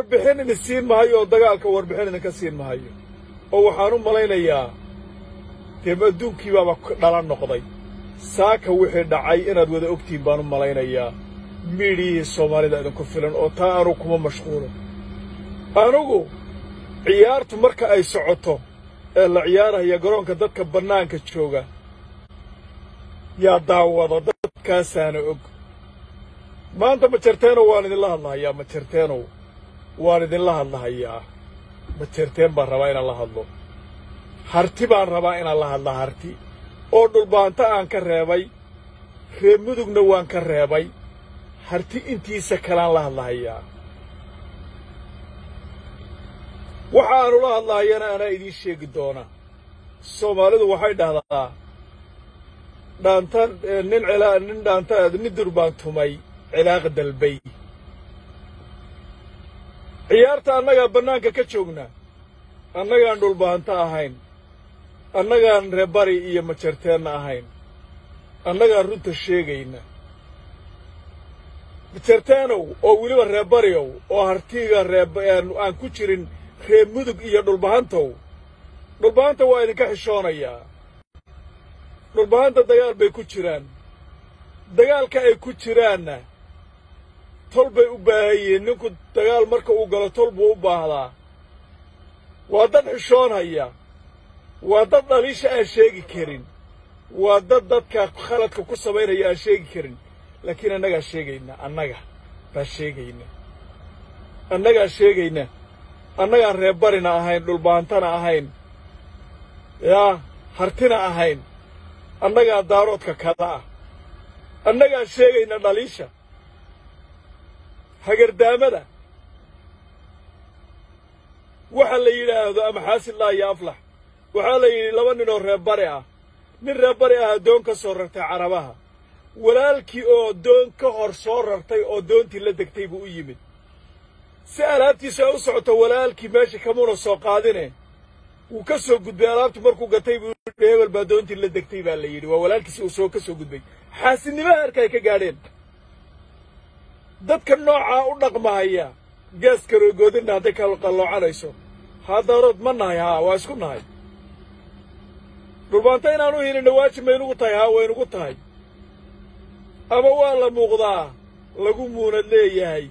warbixin idin siin mahayo oo dagaalka warbixin idinka siin mahayo oo waxaan u malaynayaa dee adduunkii baaba dhalan noqday saaka wixii dhacay inaad wada ogtihiin baan u malaynayaa miidhiyihii soomaalida idinku filan oo taa anugu kuma mashquulo anugu ciyaartu marka ay socoto ee la ciyaaraya garoonka dadka bannaanka jooga yaa daawada dadkaasaana og maanta majarteenow waan idinla hadlahayaa majarteenow waan idinla hadlahayaa majarteen baan rabaa inaan la hadlo harti baan rabaa inaan la hadla harti oo dhulbaanta aan ka reebay reer mudugna waan ka reebay harti intiisa kalaan la hadlahayaa waxa aanu la hadlahayana anaa idiin sheegi doona soomaalidu waxay dhahdaa dhaanta nin cilaa nin dhaanta nin durbaan tumay cilaaqa dalbay ciyaarta annagaa bannaanka ka joogna annagaan dhulbaanta ahayn annagaan reebari iyo majarteenna ahayn annagaan runta sheegayna majarteenow oo weliba reebariow oo hartiga reeb aan ku jirin reer mudug iyo dhulbahantow dhulbahanta waa idinka xishoonayaa dhulbahanta dagaal bay ku jiraan dagaalka ay ku jiraanna tol bay u baahan yihiin ninku dagaal marka uu galo tol buu u baahdaa waa dad xishoonhaya waa dad dhaliisha aan sheegi karin waa dad dadka khaladka ku samaynaya aan sheegi karin laakiin annagaa sheegayna annaga baa sheegayna annagaa sheegayna annagaan reebarina ahayn dhulbaantana ahayn yaa hartina ahayn annagaa daaroodka kada ah annagaa sheegayna dhaliisha hagardaamada waxa la yidhaahdo ama xaasillah iyo aflax waxaa la yidhi laba nin oo reebbari ah nin reebbari ah doon ka soo rartay carabaha walaalkii oo doon ka hor soo rartay oo doontii la degtay buu u yimid si alaabtiisu ay u socoto walaalkii meesha kamuuna soo qaadine wuu ka soo gudbay alaabtu markuu gatay buu yidhi hebel baa doontii la degtay baa la yidhi waa walaalkiisi uu soo ka soo gudbay xaasidnimo heerka ay ka gaadheen dadka noocaa u dhaqmahaya gees karoogoodinna hadday qaloocanayso haa daarood ma nahay haa waa isku nahay dhulbaanta inaan u hilinna waajib maynugu tahay haa waynugu tahay ama waa la muuqdaa lagu muunad leeyahay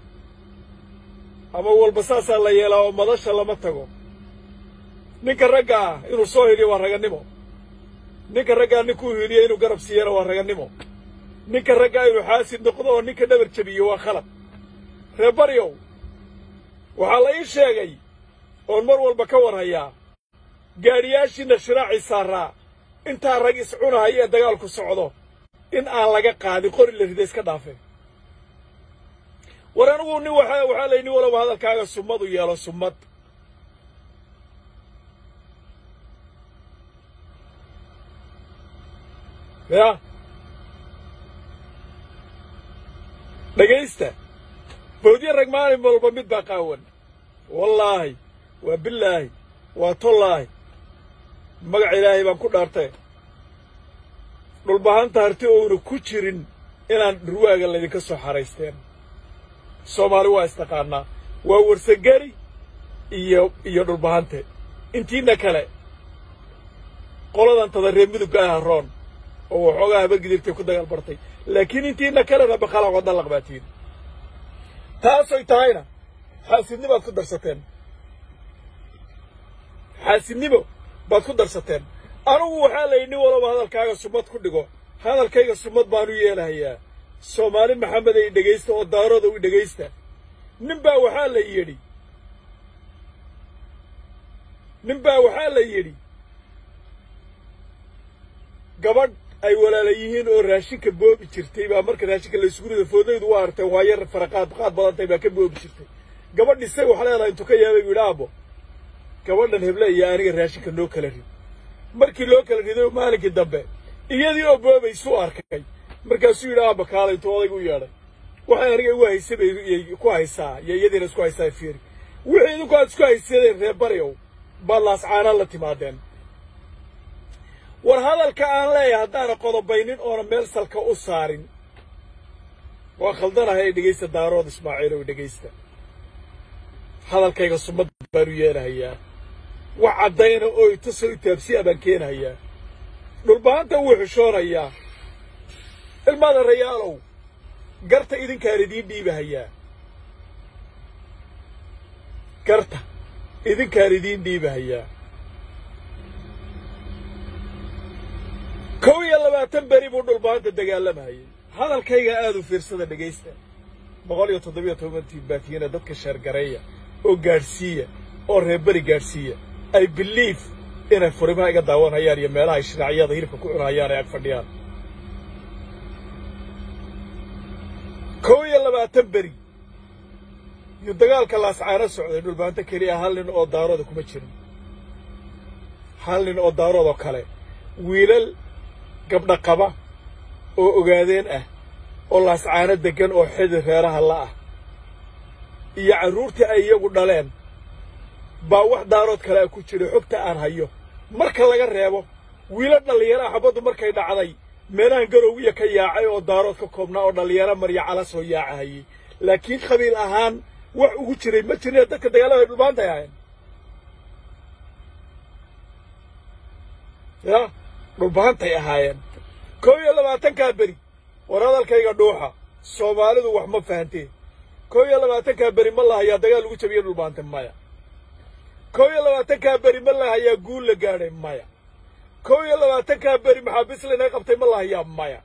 ama walba saasaa la yeelaa oo madasha lama tago ninka ragga ah inuu soo hiliyo waa ragannimo ninka raggaa ninkuu hiliyo inuu garab siiyana waa ragannimo ninka raggaa inuu xaasid noqdo oo ninka dhabar jabiyo waa khalad reebaryow waxaa la ii sheegay oon mar walba ka warhayaa gaadhiyaashiinna shiraacii saaraa intaa rag iscunahaya ee dagaalku socdo in aan laga qaadin qori la rida iska dhaafe war anigu nin waxa waxaa lay nin walaba hadalkaaga summad u yeelo summad ya dhegaysta bawdyo rag maalin walba mid baa qaawan wallaahi waa bilaahi waa tollaahi magaca ilaahay baan ku dhaartay dhulbahanta harti ouna ku jirin inaan dhurwaaga laydinka soo xaraysteen soomaali waa istaqaanaa waa warsagari iyo iyo dhulbahante intiina kale qoladan tada reer midugga ah roon oo waxoogaa habargidirtay ku dagaal bartay laakiin intiina kalena bakhalaqoo dallaq baatiin taasoy tahayna xaasidnimo baad ku darsateen xaasidnimo baad ku darsateen anugu waxaa la yidhi nin walaba hadalkaaga sumad ku dhigo hadalkayga sumad baanu yeelahayaa soomaali maxamed ay dhegaysta oo daarooda u dhegaysta nin baa waxaa la yidhi nin baa waxaa la yidhi gabadh ay walaala yihiin oo raashinka boobi jirtay baa marka raashinka laysugu rido foodaydu u artay waa yar faraqaad qaad badantay baa ka boobi jirtay gabadh isay wax leedahay intuu ka yaabay buu yidhi aabbo gabadhan heble iyo aniga raashinka noo kala rid markii loo kala riday maalinkii dambe iyadii oo boobaysuu arkay markaasuu yidhi aabba kaala intuu odayga u yeedhay waxay aniga igu haysay bay ku haysaa iyo iyadiina isku haysaa fiiri wixii idinku aad isku haysadeen reer baryow baad laascaanaan la timaadeen war hadalka aan leeyahay haddaana qodobaynin oona meel salka u saarin waa khaldanahay ee dhegaysta daarood ismaaciil oo dhegaysta hadalkayga sumad baanu yeelahayaa wax caddayna oo itusoo itaabsiya baan keenahayaa dhulbahanta wuu xishoonayaa ilmaada rayaalow garta idinkaan idiin dhiibahayaa garta idinkaan idiin dhiibahayaa kow iyo labaatan beri buu dhulbahanta dagaalamahayay hadalkayga aad u fiirsada dhegaysta boqol iyo toddobiyo tobantii baatiyana dadka sheergareeya oo gaadhsiiya oo reerberi gaadhsiiya ay biliif inay furimaha iga daawanhayaan iyo meelaha ay shiraacyada hilibka ku cunahayaan ay ag fadhiyaan kow iyo labaatan beri yuu dagaalka laascaano socday dhulbahanto keliya hal nin oo daarooda kuma jirin hal nin oo daaroodoo kale wiilal gabdha qaba oo ogaadeen ah oo laascaano deggan oo xidi reeraha la ah iyo carruurtii ay iyagu dhaleen baa wax daarood kale a ku jira xogta aan hayo marka laga reebo wiilo dhallinyaraha xabaddu markay dhacday meelahan garowiya ka yaacay oo daarood ka koobnaa oo dhallinyaro marya cala soo yaacahayey laakiin qabiil ahaan wax ugu jiray ma jirine dadka dagaalada ay dhulbaantay ahayn ya dhulbahantay ahaayeen kow iyo labaatankaa beri war hadalkayga dhuuxa soomaalidu wax ma fahanteen kow iyo labaatankaa beri ma lahayaa dagaal lagu jabiye dhulbaante maya kow iyo labaatankaa beri ma lahayaa guul la gaadhay maya kow iyo labaatankaa beri maxaabiis laynaga qabtay ma lahayaa maya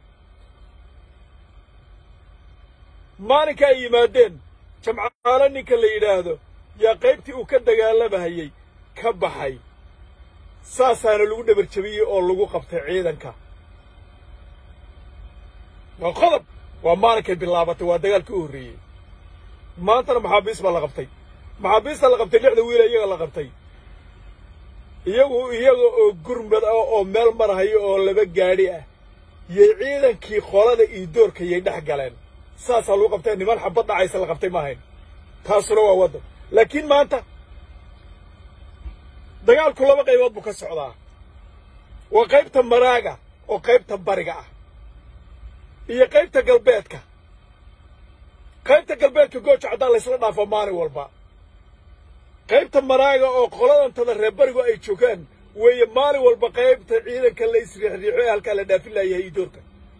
maalinka ay yimaadeen jamcaalo ninka la yidhaahdo yaa qaybtii uu ka dagaalamahayey ka baxay saasaana lagu dhabar jabiyey oo lagu qabtay ciidanka waa qodob waa maalinkay bilaabatay waa dagaalkii u horreeyey maantana maxaabiis baa la qabtay maxaabiista la qabtay lixda wiila iyaga la qabtay iyagu iyaga oo gurmad ah oo meel marahayo oo laba gaadhi ah yay ciidankii qolada iyo doorka yay dhex galeen saasaa lagu qabtay niman xabad dhacaysa la qabtay ma ahayn taasuna waa waddan laakiin maanta dagaalku laba qaybood buu ka socdaa waa qaybta maraaga oo qaybta bariga ah iyo qaybta galbeedka qaybta galbeedka gooja caddaan laysla dhaafo maalin walba qaybta maraaga oo qoladantada reer barigu ay joogaan weeye maalin walba qaybta ciidanka la isriixriixo ee halkaa la dhaafin laayahay iyo doorka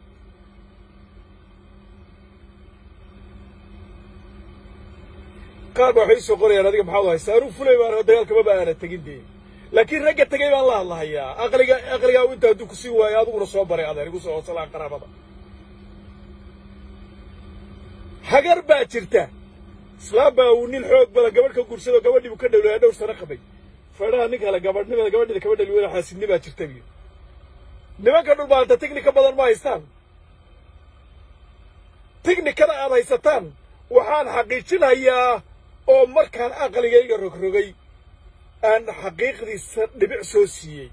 qaar ba waxay isoo qorayaan adiga maxaad haysaa anuu fulay baan dagaalka maba aana tegin dee laakiin ragga tegay baan la hadlahayaa aqliga aqligaa inta hadduu ku sii waayo adiguna soo baray adeer igu soo hoosalaan qaraabada hagar baa jirta islaam baa uu nin xoog badan gabadh ka gursado gabadhii buu ka dhawlaya dhowr sano qabay fadhaha nin kale gabadhnimada gabadhida kaba dhali wada xaasidni baa jirta biyo nimanka dhulbaanta tignika badan ma haystaan tignikada aad haysataan waxaan xaqiijinayaa oo markaan aqligayga rogrogay aan xaqiiqdiisa dhibic soo siiyey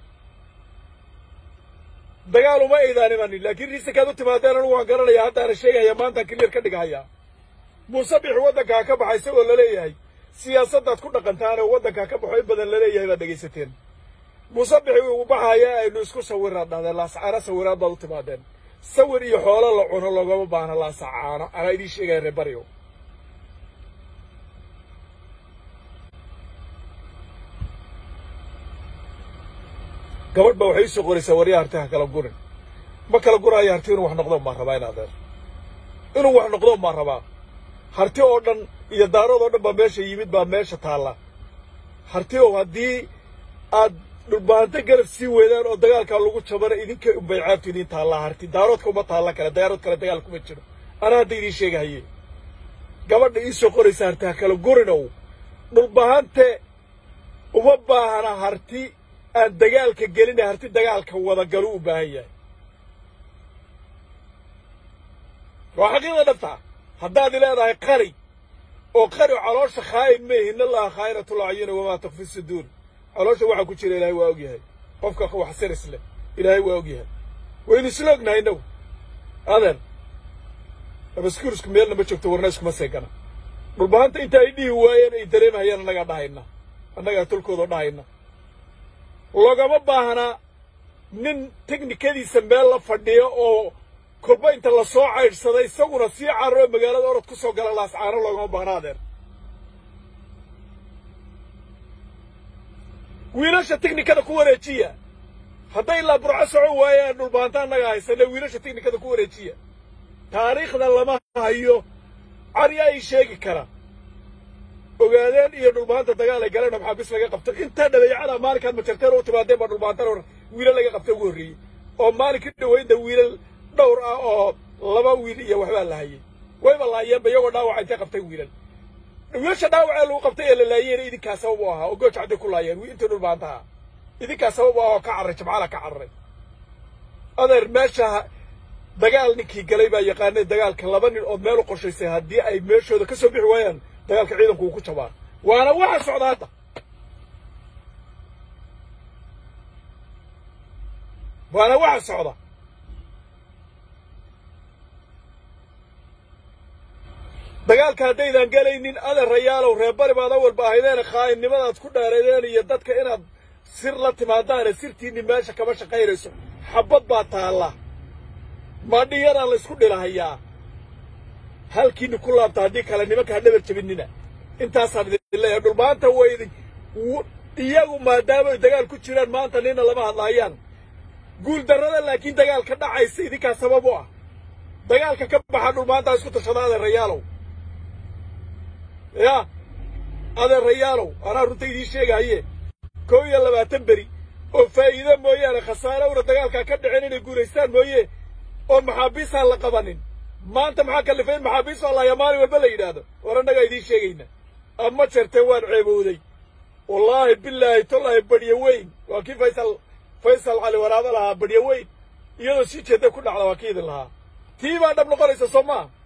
dagaal uma aydaan imanin laakiin riisankaad u timaadeen anugu waan garanayaa haddaana sheegaya maantaan kiliyar ka dhigahayaa muuse bixi waddankaa ka baxa isagoo laleeyahay siyaasaddaad ku dhaqantaan oo waddankaa ka baxo in badan laleeyahay baad dhegaysateen muuse bixi uu baxaya aynu isku sawiraad dhahdeen laasacaano sawiraad baad u timaadeen sawir iyo xoolo la cuno loogama baahna laasacaano anaa idiin sheegaya reer baryo gabadh ba waxay usoo qoraysaa waryaa harti ha kala gurin ma kala guraayo harti inuu wax noqdo maa rabaa in adeer inuu wax noqdo maa rabaa harti oo dhan iyo daarood oo dhan baa meesha yimid baa meesha taalla harti oo haddii aad dhulbahanto garab sii weydaan oo dagaalkaa lagu jabana idinka unbay caabtu idiin taallaa harti daaroodka uma taalla kale daarood kale dagaal kuma jiro anaa hadda idiin sheegahaye gabadha iisoo qoraysa harti ha kala gurinow dhulbahante uma baahana harti aan dagaalka gelina harti dagaalka wadagalu u baahan yahay waa xaqiiqda dhabtaa haddaad i leedahay qari oo qari caloosha khaa'in meehi in allaha khaa'inatul acyuni wamaa tukfi suduur caloosha waxaa ku jira ilaahay waa og yahay qofka wax siris leh ilaahay waa og yahay waynu isla ognahay innagu adeer abaskuurisku meelna ma joogto warna iskuma seegana dhulbahanta inta ay dhihi waayeen ay dareemahayaan annagaa dhahayna annagaa tolkoodoo dhahayna loogama baahnaa nin teknikadiisa meel la fadhiyo oo kolba inta la soo caydhsaday isaguna sii cararo magaalada orod ku soo gala laascaano loogama baahna adeer wiilasha tiknikada ku wareejiya hadday ilaa burco socon waayaan dhulbaanta annaga haysane wiilasha tiknikada ku wareejiya taariikhda lama hayo caryaa ii sheegi kara ogaadeen iyo dhulbaanta dagaal ay galeen oo maxaabiis laga qabto intaa dhabeecada maalinkaad majarteen u timaadeen baa dhulbaantan hor wiilal laga qabta ugu horreeyey oo maalinkii dhaweynda wiilal dhowr ah oo laba wiil iyo waxbaa la hayay wayba laayeenba iyagoo dhaawaca intay qabtay wiilal wiilasha dhaawacee lagu qabtay ee la laayeyna idinkaa sabab u ahaa oo gooja cadday ku laayeen intii dhulbaantaha idinkaa sabab u ah oo ka carray jimcaala ka carray adeer meesha dagaal ninkii galay baa yaqaanay dagaalka laba nin oo meel u qorshaysay haddii ay meeshooda ka soo bixi waayaan dagaalka ciidanku uu ku jabaa waana waxa socda hadda waana waxa socda dagaalka haddaydan gelaynin adeerayaalow reerbari baad awalba ahaydeene khaa'inimadaad ku dheereedeen iyo dadka inaad sir la timaadaane sirtiinni meesha kama shaqaynayso xabbad baa taalla madhiyadaa la ysku dhilahayaa halkiinni ku laabta haddii kale nimanka ha dhabar jabinina intaasaan idin leeyahay dhulmaanta way idin iyagu maadaama ay dagaal ku jiraan maanta nina lama hadlaayaan guuldarrada laakiin dagaalka dhacaysa idinkaa sabab u ah dagaalka ka baxa dhulmaanta isku tashada adeerayaalow yaa adeerayaalow anaa runta idiin sheegahaye kow iyo labaatan beri oo faa'iido mooyaane khasaarowna dagaalkaa ka dhicin inay guulaystaan mooye oo maxaabiisaan la qabanin maanta maxaa kallifay in maxaabiis oo laaya maalin walba la yidhaahdo war annagaa idiin sheegayna ama jartee waan ceebowday wallaahi bilaahi tolaahi badhyo weyn waa kii faysal faysal cali waraabo lahaa badhyo weyn iyadoo sii jeedday ku dhacda waa kii idin lahaa tii baa dhab noqonaysa soo maa